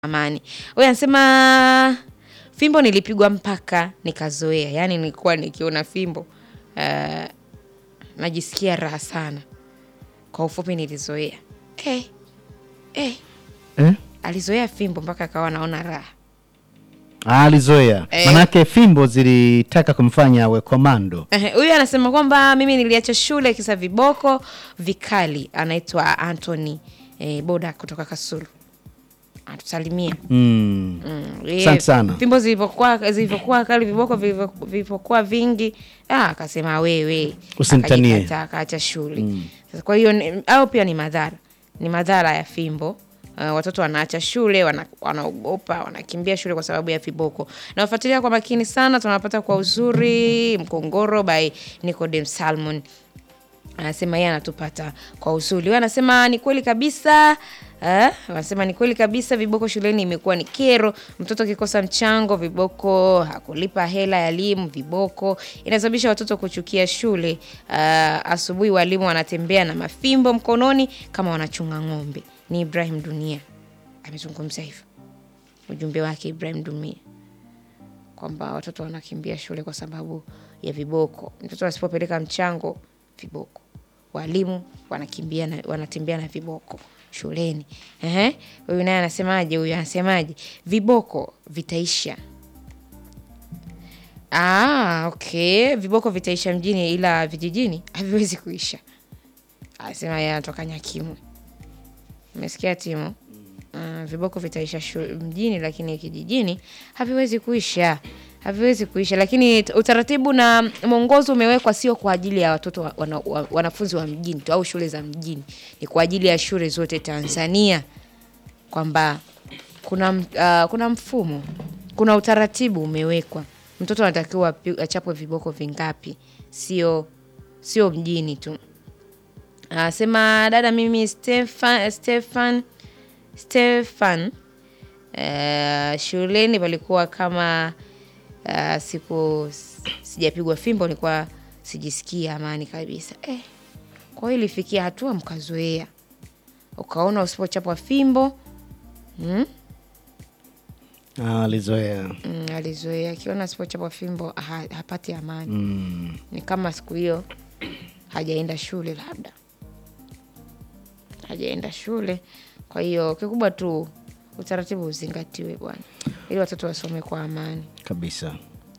Amani. Huyu anasema fimbo nilipigwa mpaka nikazoea, yaani nilikuwa nikiona fimbo uh, najisikia raha sana. Kwa ufupi nilizoea. Eh, eh, Eh? alizoea fimbo mpaka akawa anaona raha. Ah, alizoea Eh. manake fimbo zilitaka kumfanya awe komando. Ehe, Huyu anasema kwamba mimi niliacha shule kisa viboko vikali. Anaitwa Anthony eh, Boda kutoka Kasulu, atusalimia. Mm. Mm, yeye, Asante sana. Fimbo zilivyokuwa zilivyokuwa kali, viboko vilivyo- vilivyokuwa vingi, ah, akasema wewe, Usinitanie. akajikata, akaacha shule. Sasa kwa hiyo ni- au pia ni madhara, ni madhara ya fimbo. Uh, watoto wanaacha shule, wana- wanaogopa, wanakimbia shule kwa sababu ya viboko. Nawafuatilia kwa makini sana, tunawapata kwa uzuri. Mkongoro by Nicodem Salmon anasema yeye anatupata kwa uzuri. Wewe anasema ni kweli kabisa eh, anasema ni kweli kabisa, viboko shuleni imekuwa ni kero. Mtoto akikosa mchango, viboko, hakulipa hela ya elimu, viboko inasababisha watoto kuchukia shule. Ah, asubuhi walimu wanatembea na mafimbo mkononi kama wanachunga ng'ombe. Ni Ibrahim Dunia amezungumza hivyo, ujumbe wake Ibrahim Dunia kwamba watoto wanakimbia shule kwa sababu ya viboko. Mtoto asipopeleka mchango, viboko. Walimu wanakimbia na, wanatembea na viboko shuleni. Ehe, huyu naye anasemaje? Huyu anasemaje? Viboko vitaisha. Ah, okay, viboko vitaisha mjini, ila vijijini haviwezi kuisha. Anasema yeye anatoka Nyakimwe. Umesikia Timo? Uh, viboko vitaisha shu- mjini lakini kijijini haviwezi kuisha, haviwezi kuisha. Lakini t- utaratibu na mwongozo umewekwa sio kwa ajili ya watoto wa, wana, wa, wanafunzi wa mjini tu au shule za mjini, ni kwa ajili ya shule zote Tanzania, kwamba kuna, m- uh, kuna mfumo, kuna utaratibu umewekwa. Mtoto anatakiwa api- achapwe viboko vingapi, sio sio mjini tu. Anasema dada, mimi Stefan, Stefan Stefan uh, shuleni palikuwa kama uh, siku sijapigwa fimbo nilikuwa sijisikia amani kabisa eh. Kwa hiyo ilifikia hatua mkazoea, ukaona usipochapwa fimbo mm, Ah, alizoea. mm, alizoea akiona asipochapwa fimbo ha, hapati amani Mm. ni kama siku hiyo hajaenda shule, labda hajaenda shule. Kwa hiyo kikubwa tu utaratibu uzingatiwe bwana, ili watoto wasome kwa amani, Kabisa.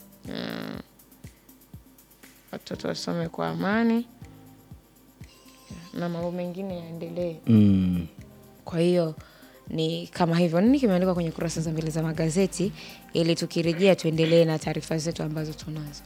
watoto wasome kwa amani na mambo mengine yaendelee. Mm. Kwa hiyo ni kama hivyo. Nini kimeandikwa kwenye kurasa za mbele za magazeti, ili tukirejea tuendelee na taarifa zetu ambazo tunazo.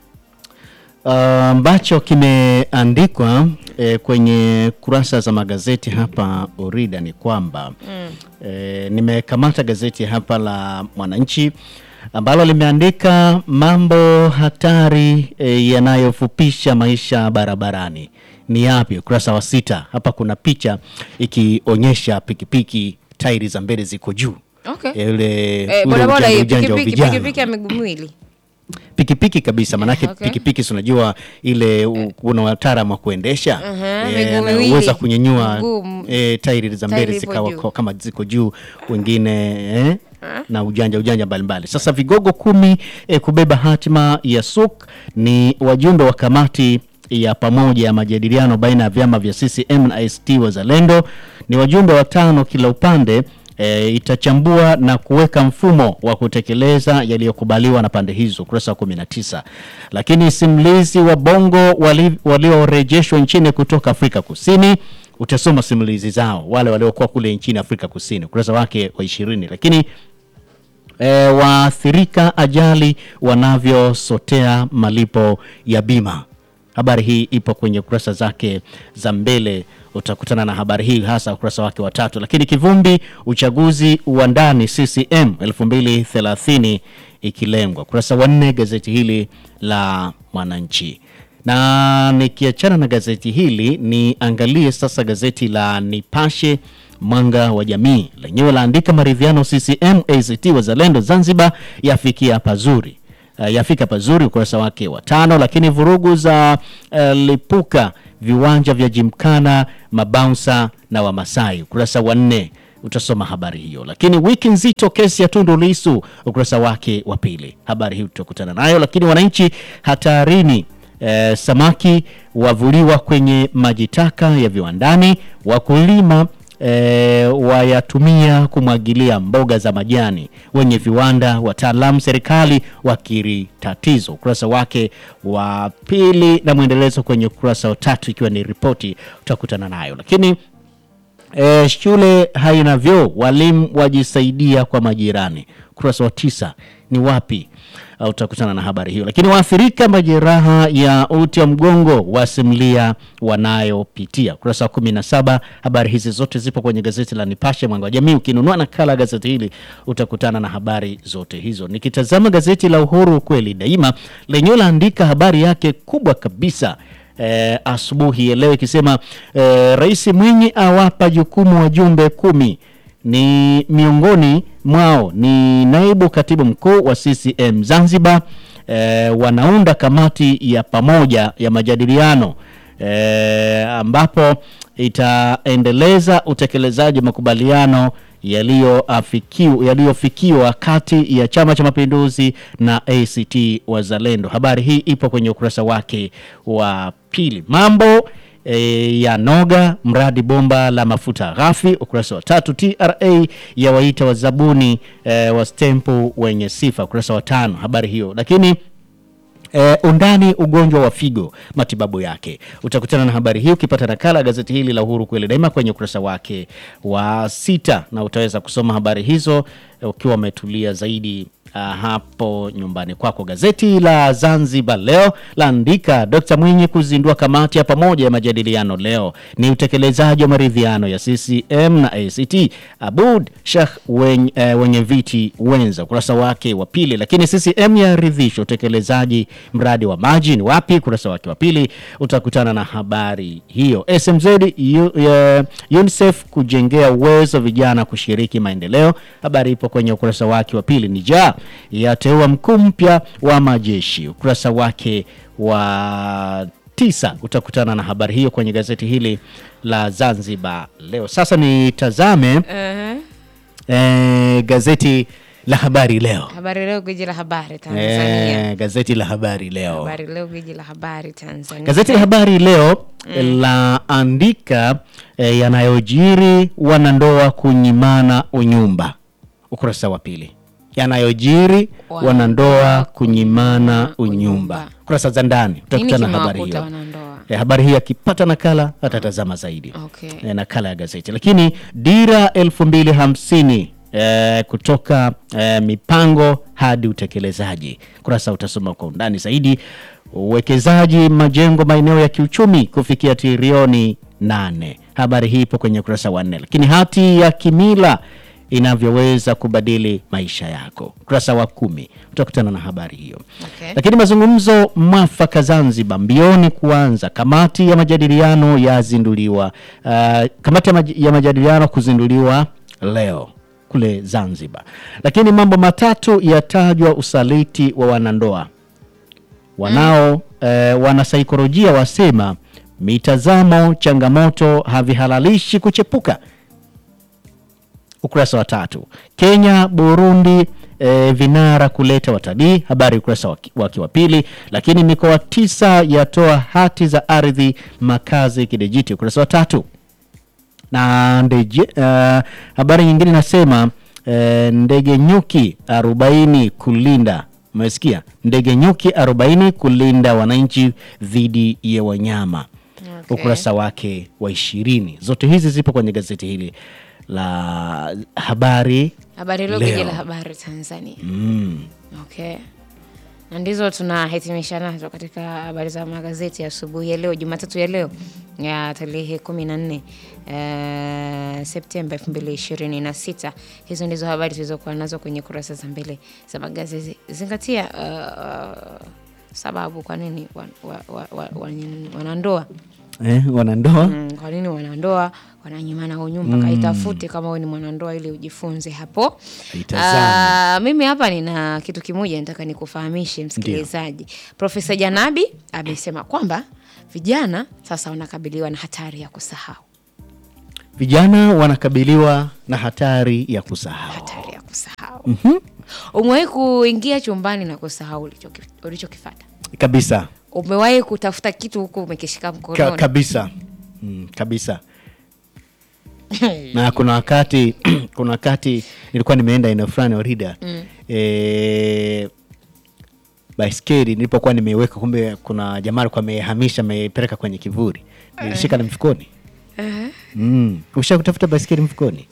Ah, ambacho kimeandikwa eh, kwenye kurasa za magazeti hapa Orida ni kwamba eh, nimekamata gazeti hapa la Mwananchi ambalo limeandika mambo hatari eh, yanayofupisha maisha barabarani ni yapi? Ukurasa wa sita hapa kuna picha ikionyesha pikipiki tairi za mbele ziko juu Okay. Eh, ule Eh, ule bodaboda ujanja- hiyo ujanja wa pikipiki vijana pikipiki ya miguu miwili pikipiki kabisa manake Okay. pikipiki si unajua ile u- kuna wataalamu wa kuendesha Mhm, eh, miguu na miwili. uweza kunyenyua Mguu m- eh, tairi za mbele tairi ipo zikawa juu. kwa- kama ziko juu wengine eh, na ujanja ujanja mbalimbali sasa vigogo kumi eh, kubeba hatima ya suk ni wajumbe wa kamati ya pamoja ya majadiliano baina ya vyama vya CCM na ACT Wazalendo ni wajumbe watano kila upande e, itachambua na kuweka mfumo wa kutekeleza yaliyokubaliwa na pande hizo, ukurasa wa 19. Lakini simulizi wa Bongo wali- waliorejeshwa nchini kutoka Afrika Kusini, utasoma simulizi zao wale waliokuwa kule nchini Afrika Kusini, ukurasa wake wa 20. Lakini e, waathirika ajali wanavyosotea malipo ya bima. Habari hii ipo kwenye kurasa zake za mbele, utakutana na habari hii hasa ukurasa wake wa tatu. Lakini kivumbi uchaguzi wa ndani CCM 2030 ikilengwa, ukurasa wa nne gazeti hili la Mwananchi. Na nikiachana na gazeti hili niangalie sasa gazeti la Nipashe Mwanga wa Jamii, lenyewe laandika maridhiano CCM ACT Wazalendo Zanzibar yafikia pazuri uh, yafika pazuri ukurasa wake wa tano. Lakini vurugu za uh, lipuka viwanja vya Jimkana, mabaunsa na Wamasai ukurasa wa nne utasoma habari hiyo. Lakini wiki nzito, kesi ya Tundu Lissu, ukurasa wake wa pili, habari hii tutakutana nayo. Lakini wananchi hatarini, eh, samaki wavuliwa kwenye maji taka ya viwandani, wakulima E, wayatumia kumwagilia mboga za majani, wenye viwanda, wataalamu serikali wakiri tatizo. Ukurasa wake wa pili na mwendelezo kwenye ukurasa wa tatu, ikiwa ni ripoti utakutana nayo. Lakini e, shule haina vyoo, walimu wajisaidia kwa majirani. Ukurasa wa tisa ni wapi? Uh, utakutana na habari hiyo. Lakini waathirika majeraha ya uti wa mgongo wasimulia wanayopitia. Ukurasa wa kumi na saba. Habari hizi zote zipo kwenye gazeti la Nipashe Mwanga wa Jamii. Ukinunua nakala ya gazeti hili utakutana na habari zote hizo. Nikitazama gazeti la Uhuru kweli daima, lenyewe laandika habari yake kubwa kabisa eh, asubuhi ya leo ikisema eh, Rais Mwinyi awapa jukumu wajumbe kumi ni miongoni mwao ni naibu katibu mkuu wa CCM Zanzibar. E, wanaunda kamati ya pamoja ya majadiliano e, ambapo itaendeleza utekelezaji wa makubaliano yaliyoafikiwa yaliyofikiwa kati ya Chama cha Mapinduzi na ACT Wazalendo. Habari hii ipo kwenye ukurasa wake wa pili. Mambo E, ya noga mradi bomba la mafuta ghafi. Ukurasa wa tatu. TRA ya waita wazabuni e, wa stempu wenye sifa. Ukurasa wa tano, habari hiyo. Lakini e, undani ugonjwa wa figo matibabu yake, utakutana na habari hii ukipata nakala gazeti hili la Uhuru kweli daima kwenye ukurasa wake wa sita, na utaweza kusoma habari hizo e, ukiwa umetulia zaidi Uh, hapo nyumbani kwako. Gazeti la Zanzibar Leo laandika Dr. Mwinyi kuzindua kamati ya pamoja ya majadiliano leo, ni utekelezaji wa maridhiano ya CCM na ACT. Abud Sheikh wenye, eh, wenye viti wenza, ukurasa wake wa pili. Lakini CCM yaridhisha utekelezaji mradi wa maji ni wapi? Ukurasa wake wa pili utakutana na habari hiyo. SMZ U, uh, UNICEF kujengea uwezo vijana kushiriki maendeleo, habari ipo kwenye ukurasa wake wa pili. Nija yateua mkuu mpya wa majeshi ukurasa wake wa tisa utakutana na habari hiyo kwenye gazeti hili la Zanzibar Leo. Sasa nitazame Uh-huh. eh, gazeti la Habari Leo. Habari Leo, gwiji la habari Tanzania. Eh, gazeti la Habari Leo. Habari Leo, gwiji la habari Tanzania. Gazeti la Habari Leo laandika eh, yanayojiri wanandoa kunyimana unyumba, ukurasa wa pili. Yanayojiri wanandoa kunyimana unyumba, kurasa za ndani Nini utakutana na habari kimewakuta hiyo. wanandoa? Eh, habari hii akipata nakala atatazama zaidi Okay. eh, nakala ya gazeti. Lakini dira elfu mbili hamsini eh, kutoka eh, mipango hadi utekelezaji, kurasa utasoma kwa undani zaidi. Uwekezaji majengo maeneo ya kiuchumi kufikia trilioni nane, habari hii ipo kwenye ukurasa wa nne. Lakini hati ya kimila inavyoweza kubadili maisha yako, ukurasa wa kumi utakutana na habari hiyo. Okay. Lakini mazungumzo mwafaka Zanzibar mbioni kuanza. Kamati ya majadiliano yazinduliwa. Uh, kamati ya, maj ya majadiliano kuzinduliwa leo kule Zanzibar. Lakini mambo matatu yatajwa usaliti wa wanandoa wanao eh, wanasaikolojia wasema mitazamo changamoto havihalalishi kuchepuka ukurasa wa tatu. Kenya Burundi e, vinara kuleta watalii, habari ukurasa waki- wake wa pili. Lakini mikoa tisa yatoa hati za ardhi makazi kidijiti, ukurasa wa tatu. Na ndeje, uh, habari nyingine inasema eh, ndege nyuki 40 kulinda umesikia, ndege nyuki 40 kulinda wananchi dhidi ya wanyama Okay. ukurasa wake wa ishirini. Zote hizi zipo kwenye gazeti hili la habari Habari Leo, Leo. gwiji la habari Tanzania. mm. Okay. Na ndizo tunahitimisha nazo katika habari za magazeti ya asubuhi ya leo Jumatatu ya leo ya tarehe kumi na nne eh, Septemba elfu mbili ishirini na sita. Hizo ndizo habari tulizokuwa nazo kwenye kurasa za mbele za magazeti. Zingatia uh, sababu kwa nini wan- wa- wa- wa- wan- wanandoa eh, wanandoa Mm, kwa nini wanandoa wananyimana unyumba? Kaitafute kama wewe ni mwanandoa ili ujifunze hapo. Itazame. Ah, mimi hapa nina kitu kimoja nataka nikufahamishe msikilizaji. Profesa Janabi amesema kwamba vijana sasa wanakabiliwa na hatari ya kusahau. vijana wanakabiliwa na hatari ya kusahau. hatari ya kusahau umewahi kuingia chumbani na kusahau ulichoki- ulichokifata Kabisa umewahi kutafuta kitu huku umekishika Ka, mkononi kabisa mm, kabisa na kuna wakati kuna wakati nilikuwa nimeenda eneo fulani Orida mm. e, baiskeli nilipokuwa nimeiweka, kumbe kuna jamaa alikuwa amehamisha amepeleka kwenye kivuli, nilishika na mfukoni. Mm. Usha kutafuta baiskeli mfukoni?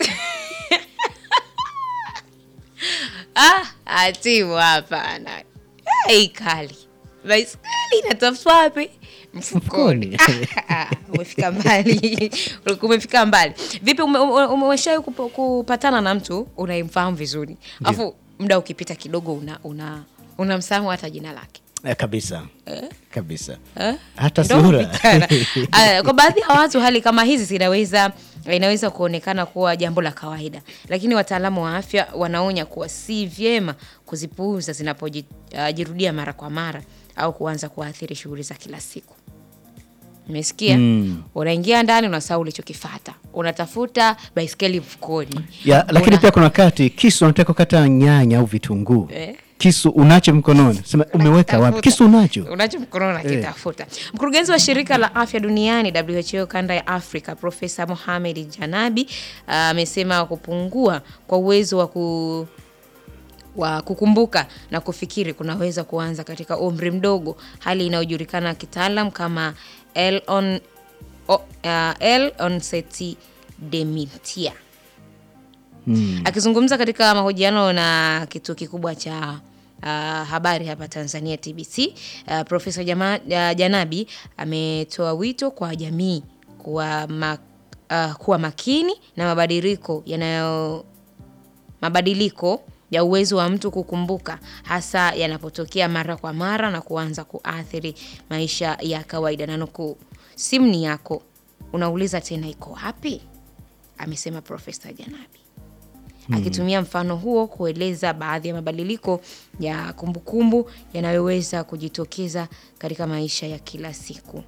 ah, atimu hapana Ai, kali baiskeli inatafutwa wapi mfukoni Mfukoni. Ah, umefika mbali ulikuwa umefika mbali vipi ume- ume- umeshawahi kupo- kupatana na mtu unayemfahamu vizuri alafu muda ukipita kidogo una una unamsahamu hata jina lake Eh, kabisa kabisa Eh? hata Ndo sura kupitana. Aya, kwa baadhi ya watu hali kama hizi zinaweza inaweza kuonekana kuwa jambo la kawaida, lakini wataalamu wa afya wanaonya kuwa si vyema kuzipuuza zinapojirudia mara kwa mara au kuanza kuathiri shughuli za kila siku. Umesikia? Mm. Unaingia ndani unasahau ulichokifata, unatafuta baiskeli mfukoni ya, lakini Una- pia kuna wakati kisu unataka kukata nyanya au vitunguu Eh. kisu unacho mkononi sema umeweka wapi Tafuta. kisu unacho unacho mkononi nakitafuta. Mkurugenzi wa shirika la afya duniani WHO kanda ya Afrika Profesa Mohamed Janabi ah, amesema kupungua kwa uwezo wa ku wa kukumbuka na kufikiri kunaweza kuanza katika umri mdogo, hali inayojulikana kitaalam kama L-on, o, uh, L-onset dementia. Akizungumza katika mahojiano na kituo kikubwa cha uh, habari hapa Tanzania TBC, uh, Profesa Jama, uh, Janabi ametoa wito kwa jamii kuwa, ma, uh, kuwa makini na mabadiliko yanayo mabadiliko ya uwezo wa mtu kukumbuka hasa yanapotokea mara kwa mara na kuanza kuathiri maisha ya kawaida. Na nukuu, simu ni yako, unauliza tena iko wapi? Amesema Profesa Janabi akitumia mfano huo kueleza baadhi ya mabadiliko ya kumbukumbu yanayoweza kujitokeza katika maisha ya kila siku.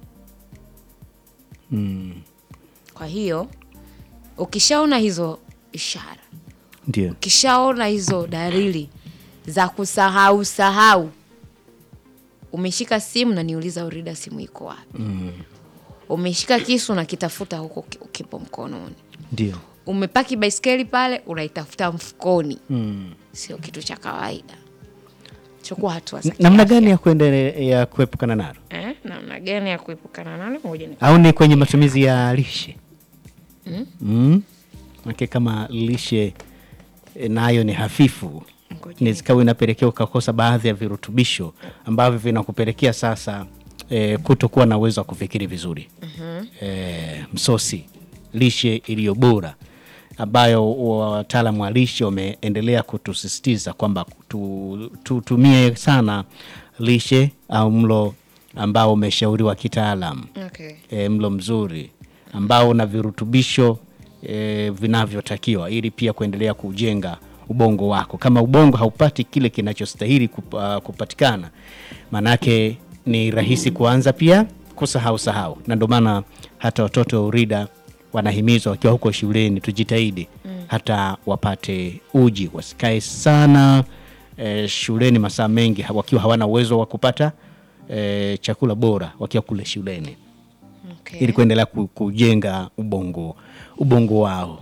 Kwa hiyo ukishaona hizo ishara ndio ukishaona hizo dalili za kusahau sahau, umeshika simu na niuliza Urida, simu iko wapi? Umeshika kisu na kitafuta huko ki- kipo mkononi. ndio Umepaki baiskeli pale unaitafuta mfukoni, mm. sio kitu cha kawaida. Chukua hatua za namna kiafya. gani ya kuendelea ya kuepukana nalo eh, namna gani ya kuepukana nalo? Ngoja ni au ni kwenye matumizi ya lishe mm. Manake kama lishe eh, nayo ni hafifu Ngoja inaweza ikawa inapelekea ukakosa baadhi ya virutubisho ambavyo vinakupelekea sasa eh, kutokuwa na uwezo wa kufikiri vizuri eh, msosi lishe iliyo bora ambayo wataalamu wa lishe wameendelea kutusisitiza kwamba tu- tutumie sana lishe au mlo ambao umeshauriwa kitaalam okay. e, mlo mzuri ambao una virutubisho e, vinavyotakiwa ili pia kuendelea kujenga ubongo wako. Kama ubongo haupati kile kinachostahili kup, uh, kupatikana, maanake ni rahisi kuanza pia kusahau sahau, na ndio maana hata watoto wa URIDA wanahimizwa wakiwa huko shuleni, tujitahidi hata wapate uji, wasikae sana e, shuleni masaa mengi ha- wakiwa hawana uwezo wa kupata e, chakula bora wakiwa kule shuleni Okay. ili kuendelea ku- kujenga ubongo ubongo wao.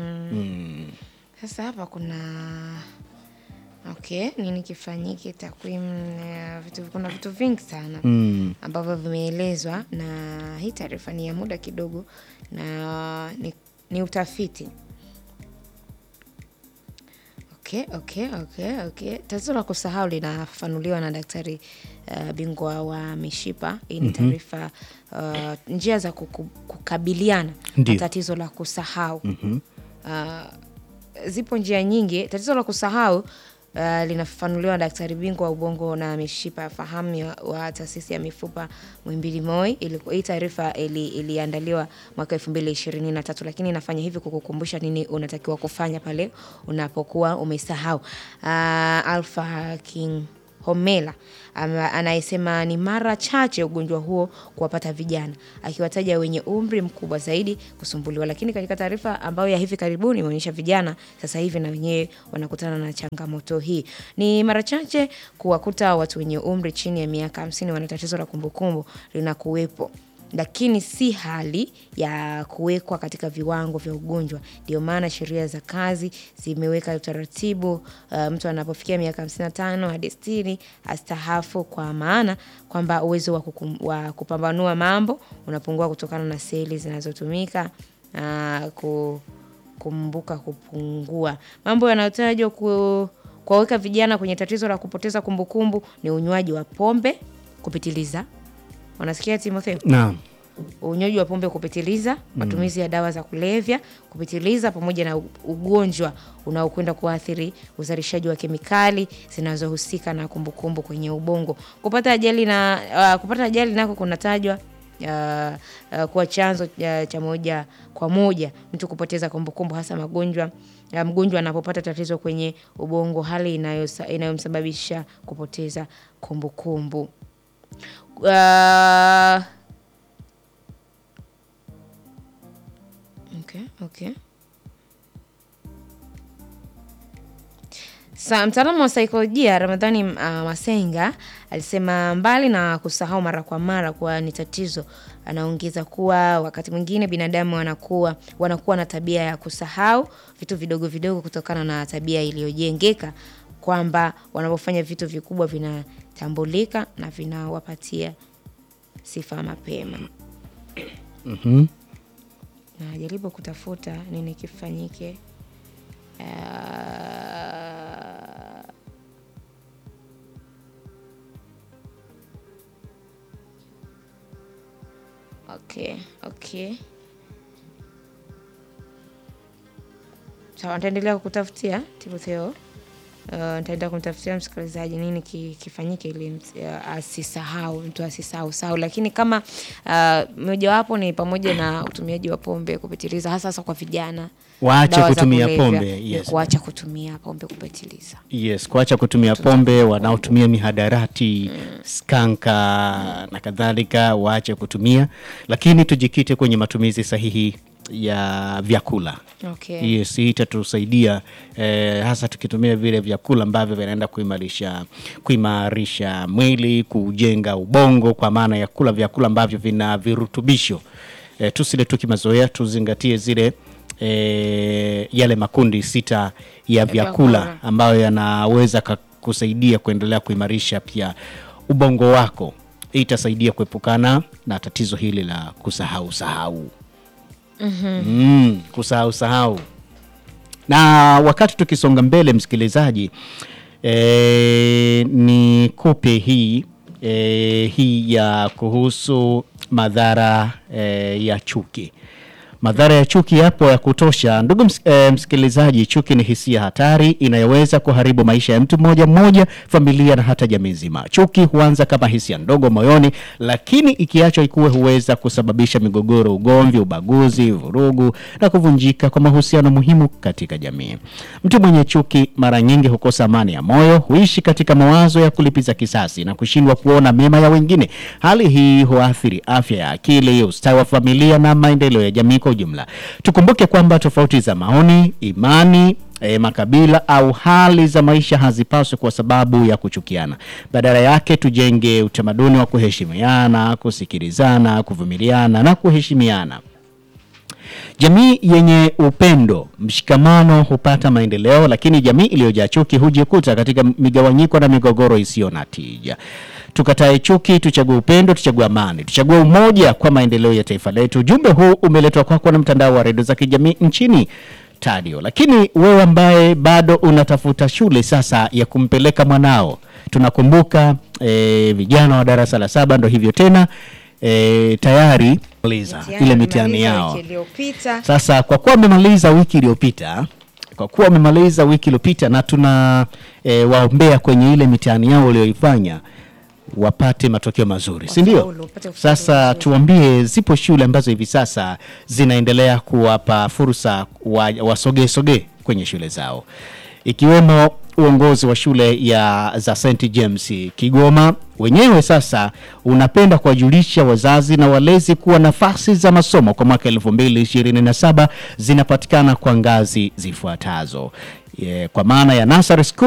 Sasa hapa kuna okay, nini kifanyike, takwimu ya vitu, kuna vitu vingi sana Mm. ambavyo vimeelezwa, na hii taarifa ni ya muda kidogo na ni, ni utafiti. Okay, okay, okay, okay. Tatizo la kusahau linafafanuliwa na daktari uh, bingwa wa mishipa. Hii ni taarifa uh, njia za kuku, kukabiliana Ndio. na tatizo la kusahau uh, zipo njia nyingi. Tatizo la kusahau uh, linafafanuliwa na daktari bingwa wa ubongo na mishipa ya fahamu ya- wa taasisi ya mifupa Muhimbili Moi. Iliku- Hii taarifa ili- iliandaliwa mwaka elfu mbili ishirini na tatu, lakini inafanya hivi kukukumbusha nini unatakiwa kufanya pale unapokuwa umesahau. Uh, Alpha King Homela ama- anayesema ni mara chache ugonjwa huo kuwapata vijana, akiwataja wenye umri mkubwa zaidi kusumbuliwa. Lakini katika taarifa ambayo ya hivi karibuni imeonyesha vijana sasa hivi na wenyewe wanakutana na changamoto hii. Ni mara chache kuwakuta watu wenye umri chini ya miaka hamsini wana tatizo la kumbukumbu linakuwepo lakini si hali ya kuwekwa katika viwango vya ugonjwa. Ndio maana sheria za kazi zimeweka utaratibu uh, mtu anapofikia miaka 55 hadi 60 astahafu, kwa maana kwamba uwezo wa, kukum, wa kupambanua mambo unapungua kutokana na seli zinazotumika uh, ku, kumbuka kupungua. Mambo yanayotajwa ku, kuwaweka vijana kwenye tatizo la kupoteza kumbukumbu ni unywaji wa pombe kupitiliza. Unasikia Timotheo? Naam. unywaji wa pombe kupitiliza, matumizi ya dawa za kulevya kupitiliza, pamoja na u- ugonjwa unaokwenda kuathiri uzalishaji wa kemikali zinazohusika na kumbukumbu kwenye ubongo. Kupata ajali na uh, kupata ajali nako kunatajwa uh, uh, kuwa chanzo uh, cha moja kwa moja mtu kupoteza kumbukumbu, hasa magonjwa uh, mgonjwa anapopata tatizo kwenye ubongo, hali inayosa- inayomsababisha kupoteza kumbukumbu. Uh, Okay, okay. Sa, mtaalamu wa saikolojia Ramadhani uh, Masenga alisema mbali na kusahau mara kwa mara kuwa ni tatizo, anaongeza kuwa wakati mwingine binadamu wanakuwa wanakuwa na tabia ya kusahau vitu vidogo vidogo kutokana na tabia iliyojengeka kwamba wanapofanya vitu vikubwa vinatambulika na vinawapatia sifa mapema. Mhm. najaribu kutafuta nini kifanyike. Ah, okay, okay. Sawa, nitaendelea kukutafutia Timotheo. Uh, nitaenda kumtafutia msikilizaji nini ki, kifanyike ili ms- uh, asisahau mtu asisahau sahau, lakini kama uh, mojawapo ni pamoja na utumiaji wa pombe kupitiliza, hasa hasa kwa vijana, Waache dawa za kutumia kulevya, pombe, ni yes. kuacha kutumia pombe kupitiliza. Yes, kuacha kutumia pombe, wanaotumia mihadarati, skanka na kadhalika waache kutumia, lakini tujikite kwenye matumizi sahihi ya vyakula. Okay. Yes, hii itatusaidia eh, hasa tukitumia vile vyakula ambavyo vinaenda kuimarisha kuimarisha mwili, kujenga ubongo, kwa maana ya kula vyakula ambavyo vina virutubisho. Eh, tusile tu kimazoea, tuzingatie zile eh, yale makundi sita ya vyakula vyakula. ambayo yanaweza ka- kusaidia kuendelea kuimarisha pia ubongo wako. Hii itasaidia kuepukana na tatizo hili la kusahau sahau. Mm, kusahau sahau. Na wakati tukisonga mbele, msikilizaji, e, ni kupe hii e, hii ya kuhusu madhara e, ya chuki. Madhara ya chuki yapo ya kutosha, ndugu ms e, msikilizaji. Chuki ni hisia hatari inayoweza kuharibu maisha ya mtu mmoja mmoja, familia na hata jamii nzima. Chuki huanza kama hisia ndogo moyoni, lakini ikiachwa ikuwe huweza kusababisha migogoro, ugomvi, ubaguzi, vurugu na kuvunjika kwa mahusiano muhimu katika jamii. Mtu mwenye chuki mara nyingi hukosa amani ya moyo, huishi katika mawazo ya kulipiza kisasi na kushindwa kuona mema ya wengine. Hali hii huathiri afya ya akili, ustawi wa familia na maendeleo ya jamii kwa ujumla. Tukumbuke kwamba tofauti za maoni, imani E, makabila au hali za maisha hazipaswi kwa sababu ya kuchukiana. Badala yake tujenge utamaduni wa kuheshimiana, kusikilizana, kuvumiliana na kuheshimiana. Jamii yenye upendo, mshikamano hupata maendeleo, lakini jamii iliyojaa chuki hujikuta katika migawanyiko na migogoro isiyo na tija. Tukatae chuki, tuchague upendo, tuchague amani, tuchague umoja kwa maendeleo ya taifa letu. Ujumbe huu umeletwa kwako na mtandao wa redio za kijamii nchini Tadio. Lakini wewe ambaye bado unatafuta shule sasa ya kumpeleka mwanao, tunakumbuka eh, vijana wa darasa la saba ndo hivyo tena eh, tayari maliza ile mitihani yao. wiki iliyopita. Sasa kwa kuwa wamemaliza wiki iliyopita, kwa kuwa wamemaliza wiki iliyopita na tuna e, waombea kwenye ile mitihani yao walioifanya wapate matokeo mazuri, si ndio? Wafaulu, wapate kufaulu Sasa vizuri. tuambie, zipo shule ambazo hivi sasa zinaendelea kuwapa fursa wa- wasogee sogee kwenye shule zao. ikiwemo uongozi wa shule ya za St James Kigoma wenyewe sasa unapenda kuwajulisha wazazi na walezi kuwa nafasi za masomo kwa mwaka 2027 zinapatikana kwa ngazi zifuatazo. Ye, kwa maana ya nursery school